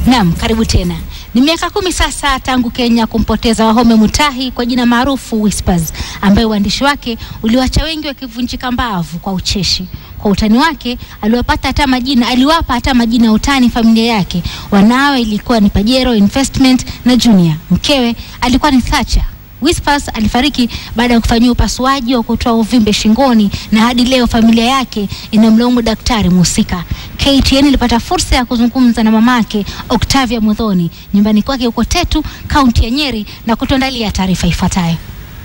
Naam, karibu tena. Ni miaka kumi sasa tangu Kenya kumpoteza Wahome Mutahi kwa jina maarufu Whispers, ambaye uandishi wake uliwacha wengi wakivunjika mbavu kwa ucheshi. Kwa utani wake aliwapata hata majina, aliwapa hata majina ya utani familia yake. Wanawe ilikuwa ni Pajero Investment na Junior. Mkewe alikuwa ni Thatcher. Whispers alifariki baada ya kufanyiwa upasuaji wa kutoa uvimbe shingoni na hadi leo familia yake inamlaumu daktari mhusika. KTN ilipata fursa ya kuzungumza na mamake Octavia Muthoni nyumbani kwake huko Tetu, kaunti ya Nyeri na kutuandalia taarifa ifuatayo.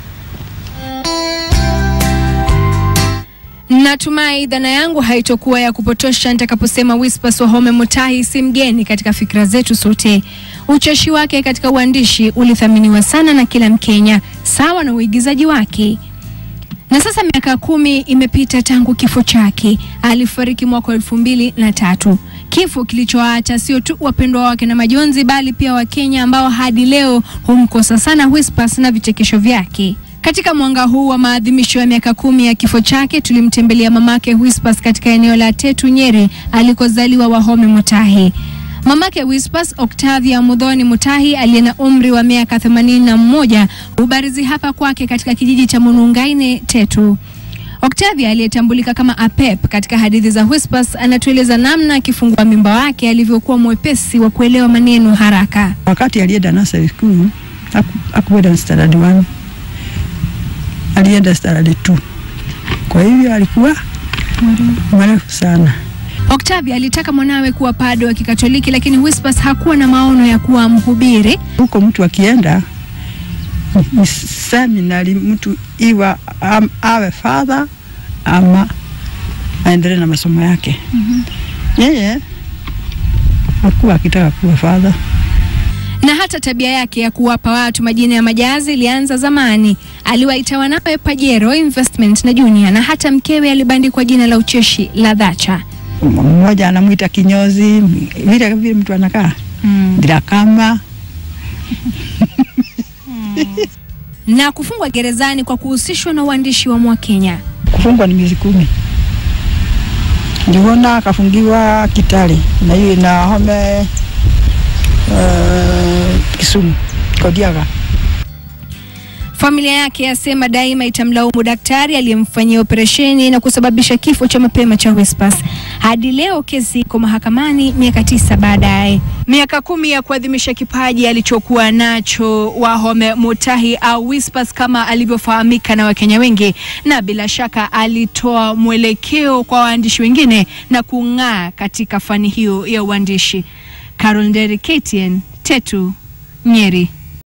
Natumai dhana yangu haitokuwa ya kupotosha nitakaposema Whispers Wahome Mutahi si mgeni katika fikra zetu sote. Ucheshi wake katika uandishi ulithaminiwa sana na kila Mkenya, sawa na uigizaji wake. Na sasa miaka kumi imepita tangu kifo chake. Alifariki mwaka elfu mbili na tatu, kifo kilichoacha sio tu wapendwa wake na majonzi, bali pia Wakenya ambao hadi leo humkosa sana Whispers na vichekesho vyake. Katika mwanga huu wa maadhimisho ya miaka kumi ya kifo chake, tulimtembelea mamake Whispers katika eneo la Tetu, Nyeri, alikozaliwa Wahome Mutahi. Mamake Whispers, Octavia Muthoni Mutahi, aliye na umri wa miaka themanini na mmoja, hubarizi hapa kwake katika kijiji cha Munungaine, Tetu. Octavia aliyetambulika kama Apep katika hadithi za Whispers anatueleza namna akifungua mimba wake alivyokuwa mwepesi wa kuelewa maneno haraka. Wakati alienda nursery school hakuenda standard 1 alienda standard 2 kwa hivyo alikuwa mrefu sana. Octavia alitaka mwanawe kuwa padre wa Kikatoliki, lakini Whispers hakuwa na maono ya kuwa mhubiri. Huko mtu akienda ni seminari, mtu iwa am, awe father ama aendelee na masomo yake. mm -hmm. Yeye hakuwa akitaka kuwa father na hata tabia yake ya kuwapa watu majina ya majazi ilianza zamani. Aliwaita wanawe Pajero Investment na Junior, na hata mkewe alibandikwa jina la ucheshi la Dhacha. Mmoja anamwita kinyozi, vile vile mtu anakaa mm. Drakama na kufungwa gerezani kwa kuhusishwa na uandishi wa Mwakenya. Kufungwa ni miezi kumi, ndiona akafungiwa Kitale na hiyo na Home uh, Kisumu Kodiaga. Familia yake yasema daima itamlaumu daktari aliyemfanyia operesheni na kusababisha kifo cha mapema cha Whispers. Hadi leo kesi iko mahakamani miaka tisa baadaye. Miaka kumi ya kuadhimisha kipaji alichokuwa nacho Wahome Mutahi au Whispers kama alivyofahamika na Wakenya wengi, na bila shaka alitoa mwelekeo kwa waandishi wengine na kung'aa katika fani hiyo ya uandishi. Carol Nderi, KTN, Tetu, Nyeri.